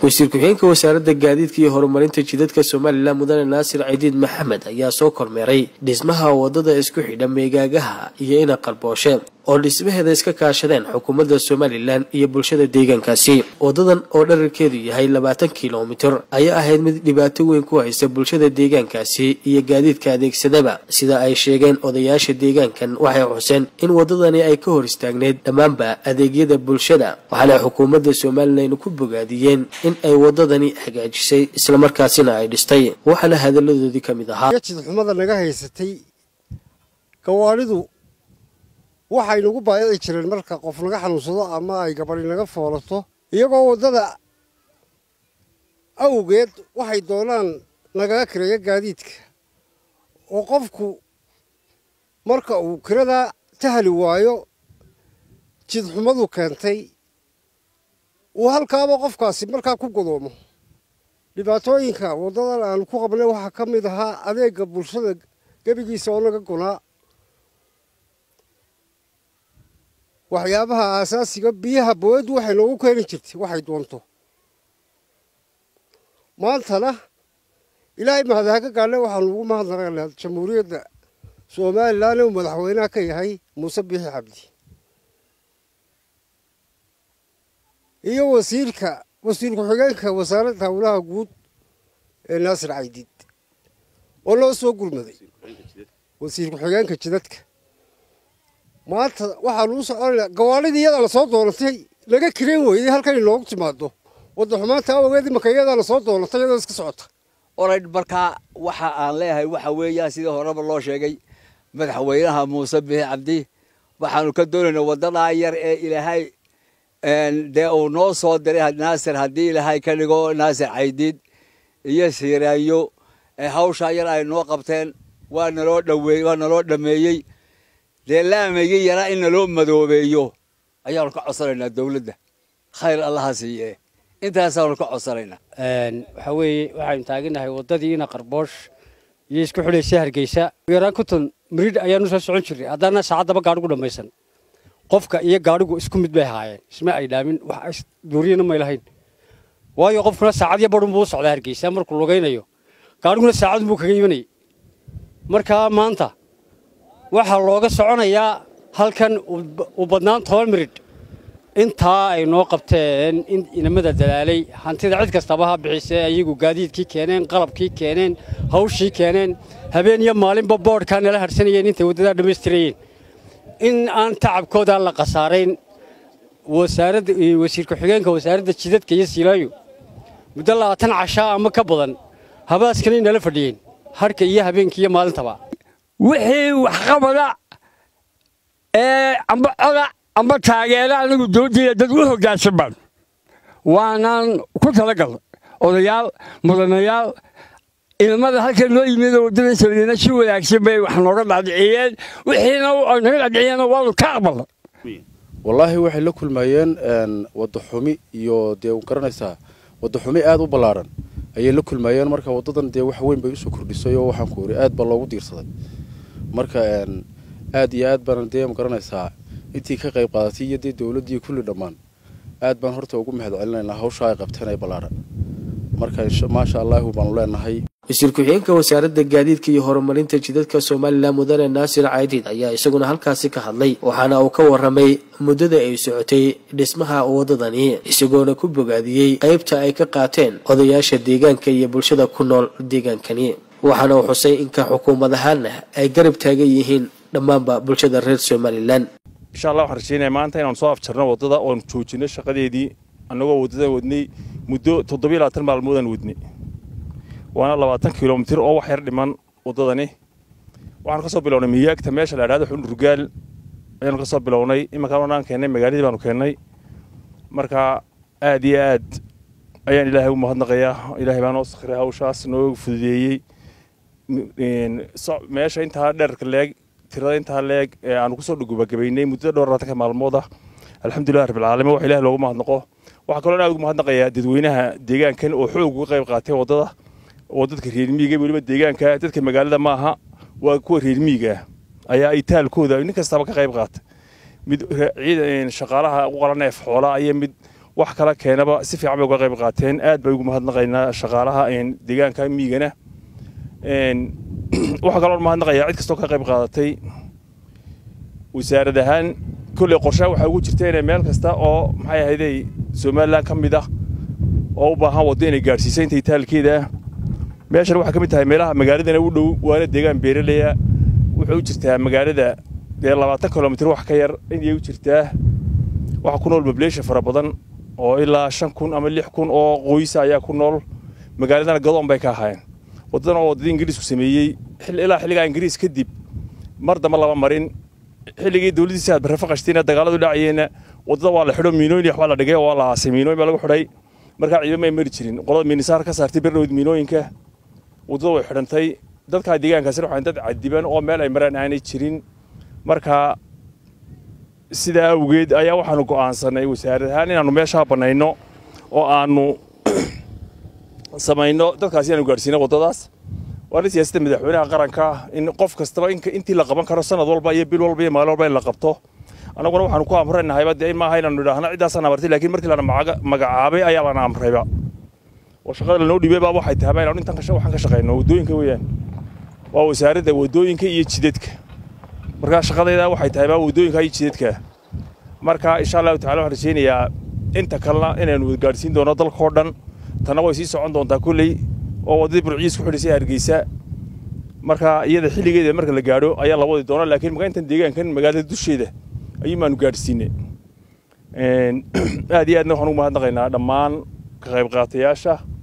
wasiir ku-xigeenka wasaaradda gaadiidka iyo horumarinta jidadka somalilan mudane naasir cidiid maxamed ayaa soo kormeeray dhismaha wadada isku xidha meegaagaha iyo ina qalbooshe oo dhismaheeda iska kaashadeen xukuumadda somalilan iyo bulshada deegaankaasi wadadan oo dherarkeedu yahay labaatan kilomitir ayaa ahayd mid dhibaato weyn ku haysta bulshada deegaankaasi iyo gaadiidka adeegsadaba sida ay sheegeen odayaasha deegaankan waxay xuseen in wadadani ay ka hor istaagneyd dhammaanba adeegyada bulshada waxaana xukuumadda somalilan ku bogaadiyeen in ay wadadani hagaajisay islamarkaasina ay dhistay waxaana hadalladoodii ka mid ahaa xumada naga haysatay gawaaridu waxay nagu baayici jireen marka qof naga xanuunsado ama ay gabadhi naga foolato iyagoo waddada awgeed waxay doonaan nagaga kireeya gaadiidka oo qofku marka uu kirada tahli waayo jidxumadu keentay uu halkaaba qofkaasi markaa ku godoomo dhibaatooyinka waddadan aanu ku qabnay waxaa ka mid ahaa adeega bulshada gebigiisa oo naga gunaa waxyaabaha aasaasiga biyaha booyaddu waxay noogu keeni jirtay waxay doonto maantana ilaahay mahadaha ka gaadhay waxaanu ugu mahadnaqaynaa jamhuuriyadda somalilan uu madaxweynaha ka yahay muuse biixi cabdi iyo wasiirka wasiir ku-xigeenka wasaaradda howlaha guud ee naasir caydiid oo loo soo gurmaday wasiir ku-xigeenka jidadka maanta waxaanu u soconayna gawaaridii iyadaa lasoo doonatay laga kireen weyday halkan inoogu timaado wadda xumaanta awgeed imaka iyadaa lasoo doonatay iyadoo iska socota olay markaa waxa aan leeyahay waxa weeyaan sidii horeba loo sheegay madaxweynaha muuse biixi cabdi waxaanu ka doonaynaa waddadaa yar ee ilaahay dee uu noo soo diray naasir haddii ilaahay ka dhigo naasir caydiid iyo siiraayo hawshaa yar ay noo qabteen waa naloo dhaweey waa naloo dhameeyey dee laamaygi yaraa in naloo madoobeeyo ayaanu ka codsanaynaa dawladda khayr allaha siiye intaasaanu ka codsanaynaa waxaa weeye waxaynu taaganahay waddadiina qarboosh iyo isku xidhaysa hargeysa yaraan konton miridh ayaanu soo socon jirnay haddana saacaddaba gaadhigu dhammaysan qofka iyo gaadhigu isku mid bay ahaayeen isma ay dhaamin wax duuriyana may lahayn waayo qofkuna saacadyo badhun buu u socdaa hargeysa markuu lugaynayo gaadhiguna saacadun buu kaga imanayay markaa maanta waxaa looga soconayaa halkan u badnaan toban miridh intaa ay noo qabteen in inamada dalaalay hantida cid kastaba ha bixisee ayagu gaadiidkii keeneen qalabkii keeneen hawshii keeneen habeen iyo maalinba boodhkaa nala harsanayeen intay waddadaa dhammaystirayeen in aan tacabkoodaa la khasaarayn wasaaradda wasiir ku-xigeenka wasaaradda jidadka iyo siilaayo muddo labaatan cashaa ama ka badan habaaskana nala fadhiyeen harka iyo habeenkii iyo maalintaba wixii waxqabada ee amba coda amba taageera anigu doodaya dad u hoggaansan baan waanaan ku talagal odayaal mudanayaal ilmada halkan noo yimid waddada sameeyena si wanaagsan bay wax nooga dhaadhiciyeen wixiina naga dhaadhiciyeen waanu ka aqbalna wallaahi waxay la kulmayeen wadda xumi iyo dee garanaysaa wadda xumi aad u ballaaran ayay la kulmayeen marka waddadan dee wax weyn bay usoo kordhisay oo waxaan ku iri aad baa loogu diirsaday marka aad iyo aad baan dee magaranaysaa intii ka qayb qaadatay iyo dee dowladdii kulli dhammaan aad baan horta ugu mahad celinaynaa hawsha ay qabteen ee ballaaran marka maasha allahu baanu leenahay wasiir ku-xigeenka wasaaradda gaadiidka iyo horumarinta jidadka somalilan mudane naasir caydiid ayaa isaguna halkaasi ka hadlay waxaana uu ka warramay muddada ay socotay dhismaha waddadani isagoona ku bogaadiyey qaybta ay ka qaateen odayaasha deegaanka iyo bulshada ku nool deegaankani waxaana uu xusay inka xukuumad ahaanna ay garab taagan yihiin dhammaanba bulshada reer somalilan insha allah waxaan rajeynaya maanta inaan soo afjarno waddada oon joojino shaqadeedii annagoo waddadan wadnay muddo toddobiyo labaatan maalmoodaan wadnay waana labaatan kilomitir oo wax yar dhiman waddadani waxaanu ka soo bilownay miyaagta meesha la idhahdo xundurgaal ayaanu ka soo bilownay imankaan onaan keennay magaaladii baanu keennay marka aad iyo aad ayaan ilaahay u mahadnaqayaa ilaahay baa noo sakhiray hawshaas noo fududeeyey meesha intaa dherarka leeg tirada intaa leeg ee aanu kusoo dhugubagabaynay muddada dhowr labaatanka maalmood ah alxamdulilah rabbilcaalamiin wax ilaah loogu mahadnaqo waxaa kaloo aad ugu mahadnaqayaa dadweynaha deegaankan oo xoog uga qayb qaatay waddada oo dadka reer miyiga weliba deegaanka dadka magaalada maaha waa kuwa reer miyiga ayaa ay taalkooda nin kastaba ka qayb qaatay mid ciidan shaqaalaha u qalan neef xoolaa iyo mid wax kala keenaba si fiican bay uga qayb qaateen aad bay ugu mahadnaqaynaa shaqaalaha deegaanka miigana waxaa kaloo mahadnaqayaa cid kastoo ka qayb qaadatay wasaarad ahaan kolley qorshaha waxaa ugu jirta inay meel kasta oo maxay ahayday somalilan ka mid ah oo u baahan waddo inay gaadhsiisa intay taalkeeda ah meeshan waxaa ka mid tahay meelaha magaaladana u dhow waana deegaan beeraleya wuxuu u jirtaa magaalada dee labaatan kilomitir wax ka yar inay u jirtaa waxaa ku nool bableesha fara badan oo ilaa shan kun ama lix kun oo qoysa ayaa ku nool magaaladana gadoon bay ka ahaayeen waddadan oo waddadii ingiriisku sameeyey ilaa xilligaa ingiriis kadib mar damba lama marin xilligii dowladdiisa aad barre faqashtiina dagaaladu dhacayeenna waddada waa la xidho miinooyin waxbaa la dhigay oo waa la aasay miinooyin baa lagu xidhay markaa ciidamo ay mari jirin qolada miinisaar ka saartay berdhowd miinooyinka waddada way xidhantay dadkaa deegaankaasina waxaan dad cadiban oo meel ay maraan aanay jirin markaa sidaa awgeed ayaa waxaanu go'aansanay wasaarad ahaan inaannu meeshaa bannayno oo aannu samayno dadkaasi inaanu gaadhsiino waddadaas waana siyaasadda madaxweynaha qaranka in qof kastaba intii la qaban karo sanad walba iyo bil walba iyo maalin walba in la qabto annaguna waxaanu ku amranahayba dee in maaha inaanu idhaahno ciddaasaan amartay laakiin markii lana magacaabay ayaa lana amrayba oo shaqada lanoo dhiibay baa waxay tahay inaanu intan waxaan ka shaqayno waddooyinka weeyaan waa wasaaradda waddooyinka iyo jidadka markaa shaqadayda waxay tahay baa waddooyinka iyo jidadka marka insha allahu tacala waxaan rajaynayaa inta kalena inaynu gaadhsiin doono dalkao dhan tanna way sii socon doontaa kolley oo waddadii burciis ku xidhisay hargeysa marka iyada xilligeeda marka la gaadho ayaa la wadi doona laakiin marka intan deegaankan magaalada dusheeda ayuun baanu gaadhsiinay aad iyo aadna waxaan ugu mahadnaqaynaa dhammaan ka qayb qaatayaasha